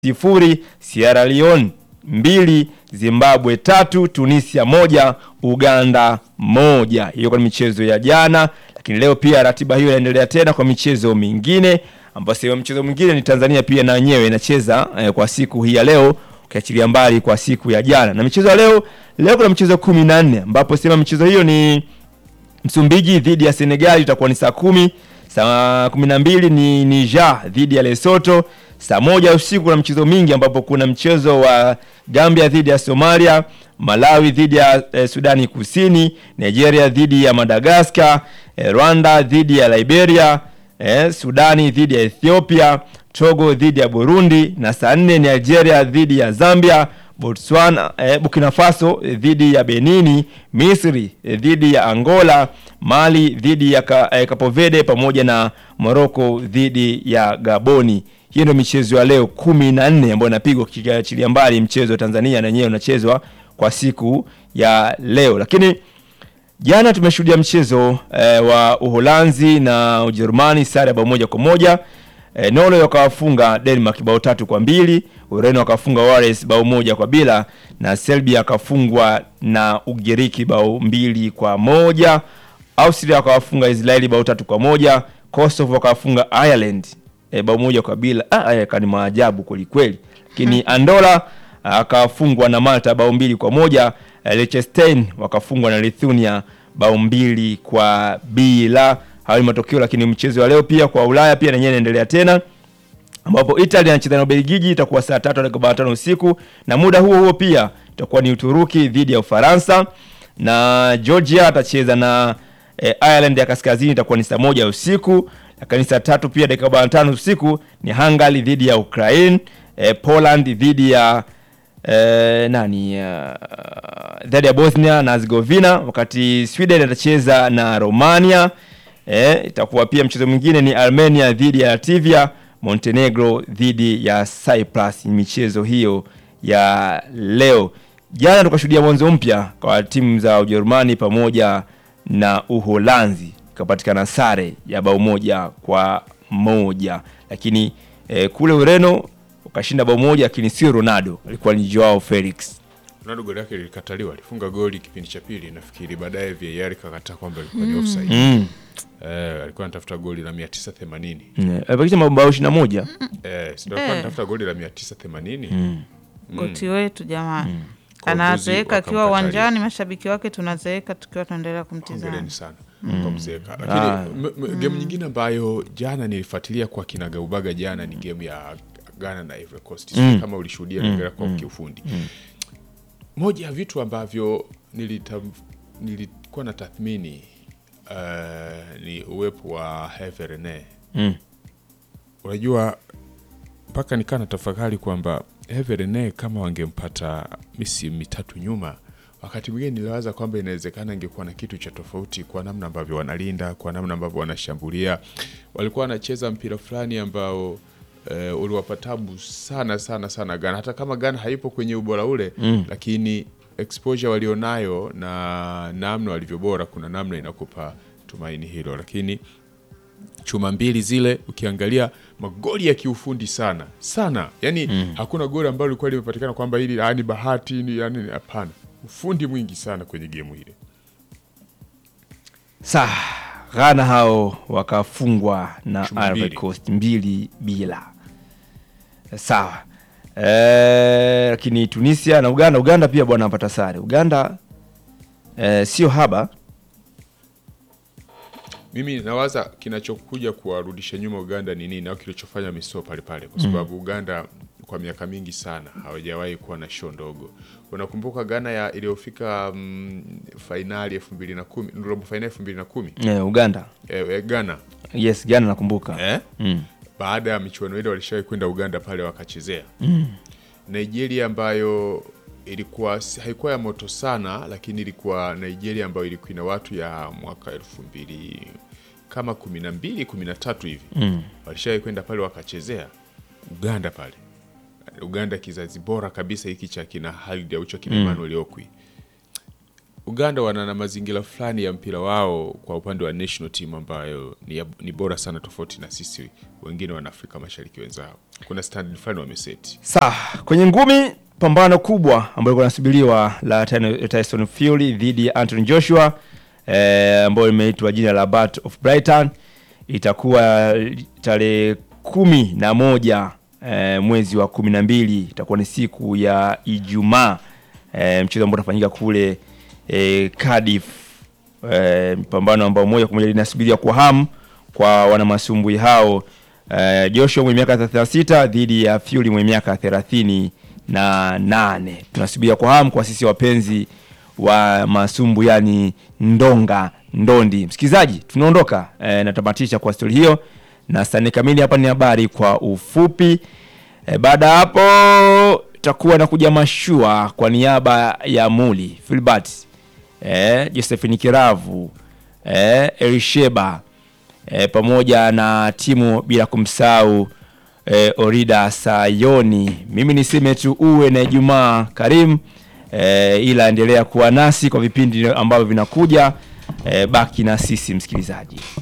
sifuri, Sierra Leone mbili, Zimbabwe tatu, Tunisia moja, Uganda moja. Hiyo kwa michezo ya jana, lakini leo pia ratiba hiyo inaendelea tena kwa michezo mingine, ambapo sehemu mchezo mwingine ni Tanzania pia na wenyewe inacheza eh, kwa siku hii ya leo ukiachilia mbali kwa siku ya jana. Na michezo ya leo, leo kuna michezo kumi na nne ambapo sehemu michezo hiyo ni Msumbiji dhidi ya Senegal itakuwa ni saa kumi. Saa kumi na mbili ni Niger dhidi ya Lesotho. Saa moja usiku kuna mchezo mingi ambapo kuna mchezo wa Gambia dhidi ya Somalia, Malawi dhidi ya eh, Sudani Kusini, Nigeria dhidi ya Madagascar, eh, Rwanda dhidi ya Liberia, eh, Sudani dhidi ya Ethiopia, Togo dhidi ya Burundi na saa nne ni Algeria dhidi ya Zambia, Botswana, eh, Burkina Faso eh, dhidi ya Benini, Misri eh, dhidi ya Angola, Mali dhidi ya ka, eh, Cape Verde pamoja na Morocco dhidi ya Gaboni. Hiyo ndio michezo ya leo kumi na nne ambayo inapigwa kiachilia mbali mchezo wa Tanzania na yenyewe unachezwa kwa siku ya leo, lakini jana tumeshuhudia mchezo eh, wa Uholanzi na Ujerumani sare ya bao moja kwa moja. E, Norway wakawafunga Denmark bao tatu kwa mbili, Ureno wakafunga Wales bao moja kwa bila na Serbia akafungwa na Ugiriki bao mbili kwa moja. Austria wakawafunga Israeli bao tatu kwa moja. Kosovo wakawafunga Ireland e, bao moja kwa bila. Ah, haya kani maajabu kweli kweli. Lakini Andorra akafungwa na Malta bao mbili kwa moja. E, Liechtenstein wakafungwa na Lithuania bao mbili kwa bila. Hayo ni matokeo, lakini mchezo wa leo pia kwa Ulaya pia nenyewe inaendelea tena ambapo Italy anacheza na Ubelgiji, itakuwa saa tatu dakika tano usiku, na muda huo huo pia itakuwa ni Uturuki dhidi ya Ufaransa, na Georgia atacheza na eh, Ireland ya Kaskazini, itakuwa ni saa moja usiku, lakini saa tatu pia dakika arobaini na tano usiku ni Hungary dhidi ya Ukraine, eh, Poland dhidi ya eh, nani uh, dhidi ya Bosnia na Herzegovina, wakati Sweden atacheza na Romania. Eh, itakuwa pia mchezo mwingine ni Armenia dhidi ya Latvia, Montenegro dhidi ya Cyprus. Ni michezo hiyo ya leo. Jana tukashuhudia mwanzo mpya kwa timu za Ujerumani pamoja na Uholanzi, ikapatikana sare ya bao moja kwa moja, lakini eh, kule Ureno ukashinda bao moja, lakini sio Ronaldo, alikuwa ni Joao Felix. Ronaldo goli yake lilikataliwa, alifunga goli kipindi cha pili nafikiri, baadaye VAR ikakataa kwamba ilikuwa ni offside. Mm. Eh, alikuwa anatafuta goli la 980. Mm. Alipakisha mabao ishirini na moja. Eh, si ndio alikuwa anatafuta goli la 980. goti wetu jamani Kwa anazeeka ujuzi akiwa wakamkatalia. uwanjani, mashabiki wake tunazeeka tukiwa tunaendelea kumtizama. Hongereni sana kwa mzeeka. Lakini m- m- game nyingine ambayo jana nilifuatilia kwa kinagaubaga jana ni game ya Ghana na Ivory Coast. Sijui kama ulishuhudia mm. kwa kiufundi. Moja ya vitu ambavyo nilita, nilikuwa na tathmini uh, ni uwepo wa Herve Rene. Mm. Unajua mpaka nikaa na tafakari kwamba Herve Rene kama wangempata misimu mitatu nyuma, wakati mwingine niliwaza kwamba inawezekana ingekuwa na kitu cha tofauti kwa namna ambavyo wanalinda, kwa namna ambavyo wanashambulia. Walikuwa wanacheza mpira fulani ambao eh, uliwapa tabu sana sana sana Ghana, hata kama Ghana haipo kwenye ubora ule mm. lakini exposure walionayo na namna walivyo bora, kuna namna inakupa tumaini hilo, lakini chuma mbili zile ukiangalia magoli ya kiufundi sana sana yani hakuna goli ambalo lilikuwa limepatikana kwamba hili ah, ni bahati ni yani hapana ufundi mwingi sana kwenye gemu ile Sa Ghana hao wakafungwa na Chuma Ivory mbili. Coast mbili bila. Sawa. Eh, lakini Tunisia na Uganda, Uganda pia bwana wanapata sare. Uganda eh, sio haba. mimi nawaza kinachokuja kuwarudisha nyuma uganda ni nini au kilichofanya miso pale pale kwa sababu uganda kwa miaka mingi sana hawajawahi kuwa na show ndogo unakumbuka ghana ya iliyofika mm, fainali elfu mbili na kumi robo fainali elfu mbili na kumi Eh, Uganda. eh, eh, ghana Yes, Ghana nakumbuka. eh? Mm. baada ya michuano ile walishawahi kwenda Uganda pale wakachezea mm. Nigeria ambayo ilikuwa si- haikuwa ya moto sana, lakini ilikuwa Nigeria ambayo ilikuwa ina watu ya mwaka elfu mbili kama kumi na mbili kumi na tatu hivi mm. walishawahi kwenda pale wakachezea Uganda pale Uganda, kizazi bora kabisa hiki cha kina Halid Aucho kina Emmanuel Okwi Uganda wana na mazingira fulani ya mpira wao kwa upande wa national team ambayo ni, ya- ni bora sana tofauti na sisi wengine wana Afrika Mashariki wenzao. Kuna standard fulani wameseti. Sawa, kwenye ngumi pambano kubwa ambalo lilikuwa linasubiriwa la Tyson- Tyson Fury dhidi ya Anthony Joshua eh, ambayo limeitwa jina la Battle of Brighton itakuwa tarehe kumi na moja eh, mwezi wa kumi na mbili itakuwa ni siku ya Ijumaa eh, mchezo ambao utafanyika kule eh, Cardiff eh, pambano ambao moja kwa moja linasubiria kwa hamu kwa wanamasumbui hao eh, Joshua mwenye miaka 36 dhidi ya Fury mwenye miaka 38. Tunasubiria kwa hamu kwa sisi wapenzi wa masumbu, yani ndonga ndondi. Msikilizaji, tunaondoka eh, natamatisha kwa stori hiyo na stani kamili. Hapa ni habari kwa ufupi. E, baada ya hapo takuwa na kuja mashua kwa niaba ya Muli Filbert e, Josephine Kiravu e, Elisheba e, pamoja na timu bila kumsahau e, Orida Sayoni. Mimi niseme tu uwe na Ijumaa karimu e, ila endelea kuwa nasi kwa vipindi ambavyo vinakuja. E, baki na sisi msikilizaji.